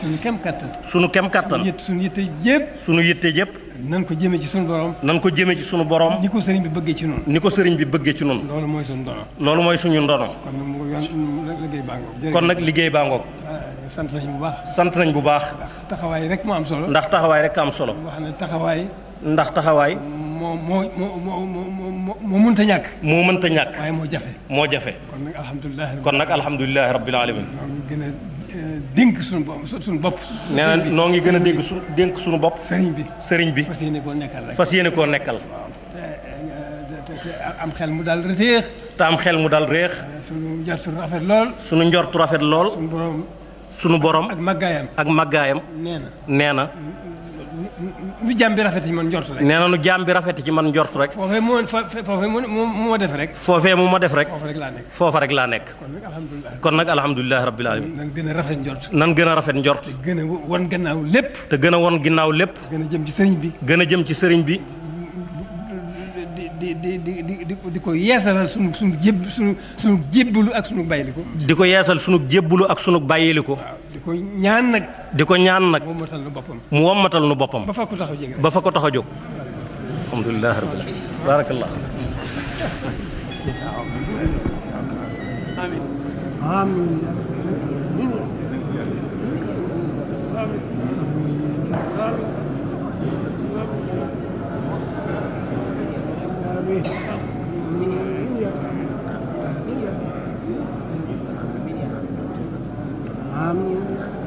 suñu kem kattan. sunu kem kattan yët suñu yitte yëpp. sunu yitte yëpp nan ko jëmee ci suñu borom. nan ko jëme ci sunu borom ni ko sëriñ bi bëggee ci noonu. ni ko sëriñ bi bëggee ci nun loolu mooy suñu dono. loolu mooy suñu ndono kon nag mu yoon liggéey baa ngoog. kon nag liggéey baa ngoog sant nañu bu baax. sant nañ bu baax ndax taxawaay rek moo am solo. ndax taxawaay rek am solo wax ne taxawaay ndax taxawaay moo moo moo moo moo moo moo mënta ñàkk. moo mënta ñàkk waaye moo jafe. moo jafe kon nag alhamdulilah. kon nag alhamdulilahi rabbil alamin ñoo ngi gën a eh, dénk suñu bopp suñu bopp. nee na noo ngi gën a dégg su dénk suñu bopp sëriñ bi. sëriñ bi fas yéene koo nekkal rek. fas yéene koo nekkal te eh, te te am xel mu daal reteex. te am xel mu dal réex suñu njort suñu rafet lool. sunu njortu rafet lool suñu borom sunu borom ak màggaayam. ak màggaayam nee na nee na nu jàmm bi rafet ci man njort rek. nee na nu jaam bi rafet ci man njort rek foofee moo fa foofee moo moo moo def rek. foofee mu ma def rek foofu rek laa nekk. foofa rek laa nekk kon nag alhamdulilah. kon nag alhamdulilahi rabbil alamin nan gën a rafet njort. nan gën a rafet njort gën a wan gannaaw lépp. te gën a won ginnaaw lépp gën a jëm ci sëriñ bi. gën a jëm ci sëriñ bi di di di di di di di ko yeesalal sunu sunu jéb sunu sunu jébbalu ak sunu bayliku. di ko yeesal sunu jébbulu ak sunu bàyyiliku waaw di ko ñaan nag. di ko ñaan nag moom moo tal na boppam. mu wommatal nu boppam ba fa ko taxaw jege rek. ba fa ko tax a jóg alhamdulilahi rabbil alamin barakallah Amin.